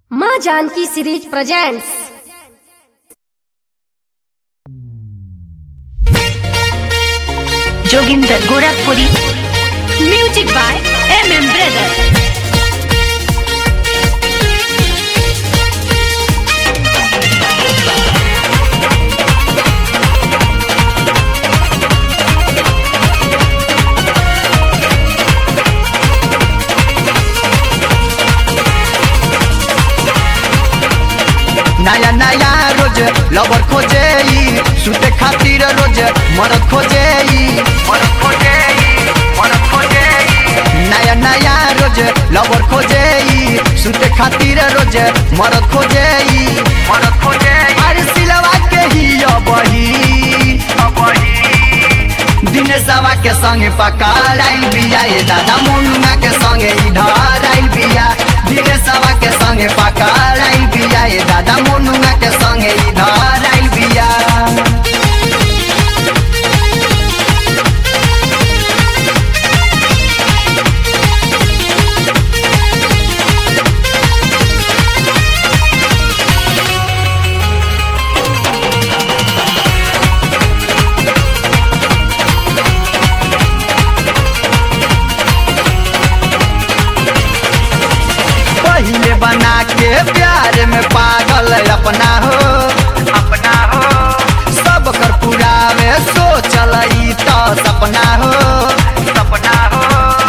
माँ Janki series presents Joginder Gorakhpuri music by M M brother नया नया रोज लवर खोजे ई, सुते खातिर रोज मरद खोजे ई, मरद खोजे ई, मरद खोजे ई। नया नया रोज लवर खोजे ई, सुते खातिर रोज मरद खोजे ई, मरद खोजे ई। अरे सिलवा के ही अबही अबही दिनेशवा के संगे पकड़ाइल बिया ये दादा मुन्ना के संगे इधर आइल बिया दिनेशवा के संगे पकड़ाइल बिया ये दादा मुन्ना के संगे इधर आइल बिया पहले बना के प्यार में पागल अपना हो अपना हो सब कर पुरावे सोचल ई तो सपना हो सपना हो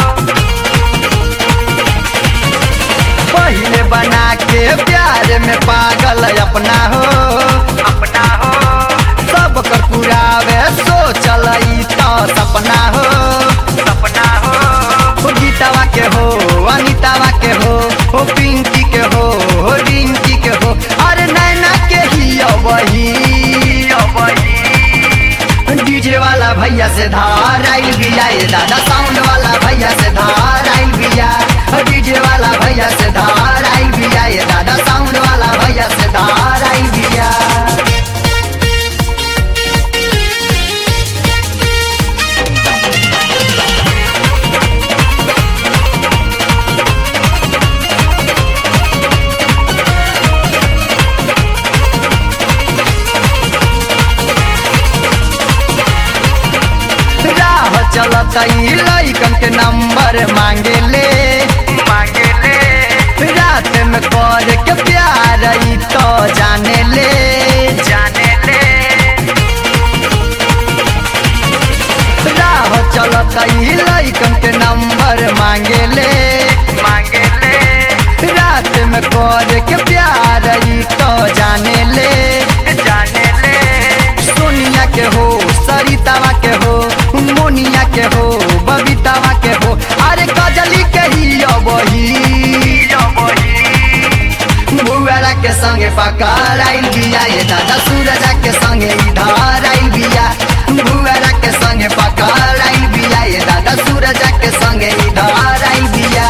पहले बना के प्यार में पागल अपना हो अपना हो सब कर पुरावे सोचल ई तो सपना हो सपना हो हो गीतावा के हो अनितावा के हो हो पिंकी के हो हो रिंकी के हो अरे नैना के ही अबही डीजे वाला भैया से धार आइल बिया ये दादा साउंड वाला भैया से धार आइल बिया डीजे वाला भैया से धार आइल बिया ये दादा साउंड वाला भैया से धार आइल बिया राह चलत ई लइकन के नंबर मांगे ले मांगे ले रात में कर के प्यार ई तो जाने ले जाने ले राह चलत ई लइकन के नंबर मांगे ले मांगे ले रात में कर के प्यार ई तो जाने ले जाने ले सोनिया के हो सरितावा के हो मोनिया के हो बबीतावा के हो अरे कजली के ही अबही बुआरा के संगे पकड़ आइल बिया ये दादा सूरजा के संगे इधर आइल बिया बुआरा के संगे पकड़ आइल बिया ये दादा सूरजा के संगे इधर आइल बिया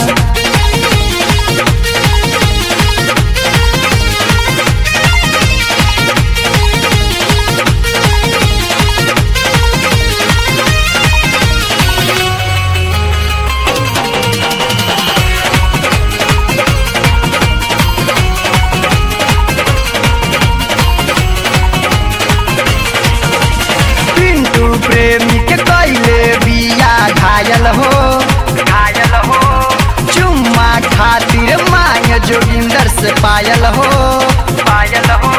पिंटू प्रेमी के कैले बिया घायल हो घायल हो चुम्मा खातिर मांग जोगिंदर से पायल हो पायल हो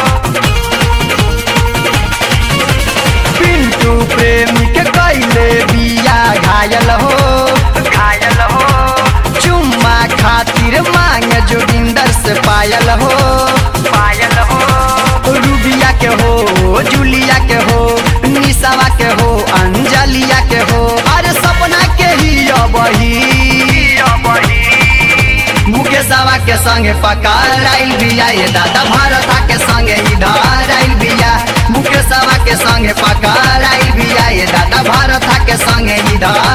पिंटू प्रेमी के कैले बिया घायल हो घायल हो चुम्मा खातिर मांग जोगिंदर से पायल हो पायल हो रूबिया के हो जूलिया के हो निशावा के हो अंजलिया के हो अरे सपना के ही अबही मुकेशवा के संगे पकड़ आइल बिया ये दादा भारता के संगे इधर आइल बिया मुकेशवा के संगे पकड़ आइल बिया ये दादा भारता के संगे इधर